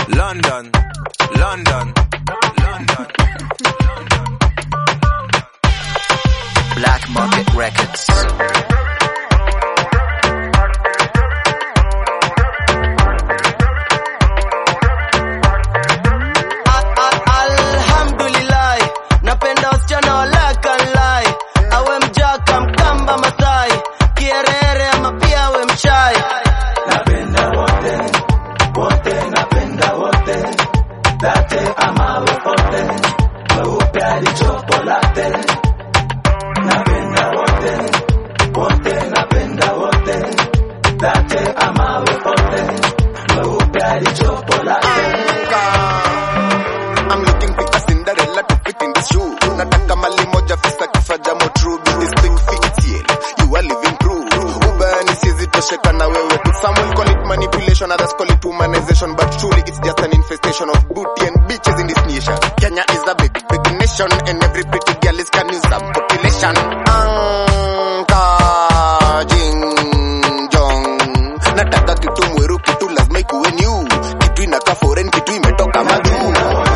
London, London, London. Black Market Records. Alhamdulillah, napenda wasichana walakalai, awe mjaka mkamba Masai, kierere ama pia awe mchai. I'm looking for a Cinderella to fit in this shoe. Nataka mali moja fisa kifaja mo true. Be this thing fits You are living proof. Ubani sizi tosheka na wewe tu. Some will call it manipulation, others call it humanization. But truly it's just an infestation of booty and bitches in this nation. Kenya is a big, big nation. And every pretty girl is can use some population. Anka jing jong. Nataka kitu mweru, kitu lazima ikuwe new. Kitu inakaa foreign, kitu imetoka majuu.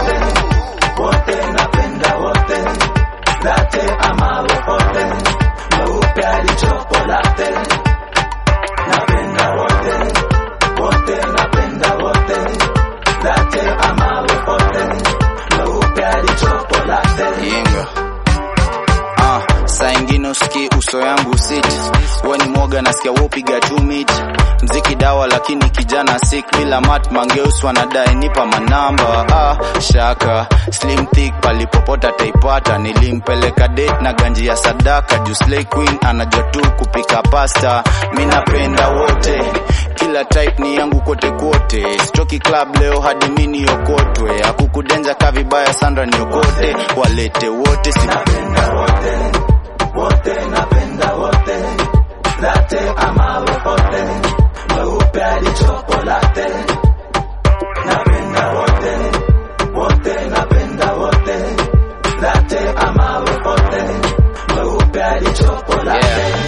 Yenga. Ah, saa ingine usikii uso yangu sit weni mwoga nasikia wopiga tu mit mziki dawa lakini kijana sik bila mat mangeus wanadai nipa manamba ah, shaka slim thick palipopota taipata nilimpeleka date na ganji ya sadaka juu slay queen anajua tu kupika pasta mi napenda wote kila type ni yangu kote kote stoki club leo hadi mi niokotwe akukudenja ka vibaya sandra niokote walete wote si Yeah.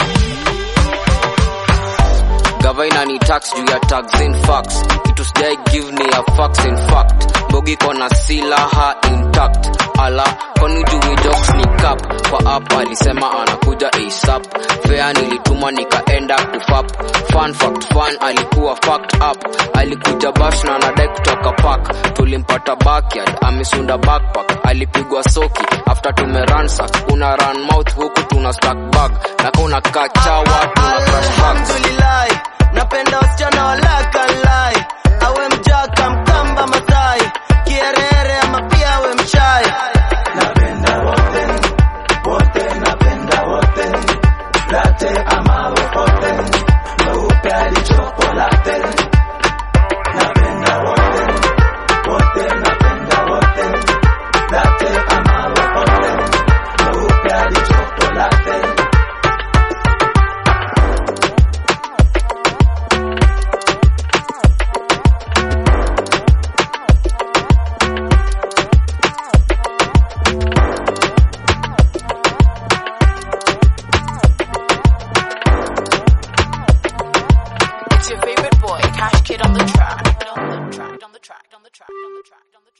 Gavaina ni tax juu ya tax in facts kitu sijai give ni ya facts in fact bogi kona silaha intact ala kwani juu jokes ni cap kwa app alisema anakuja asap fea nilituma nikaenda kufap fun fact fun alikuwa fucked up alikuja bash na anadai kutoka park tulimpata backyard amesunda backpack alipigwa soki after tumeransack una run mouth huku tuna stack bag na kuna kachawa tuna crash bags Alhamdulillah, napenda wasichana walakalai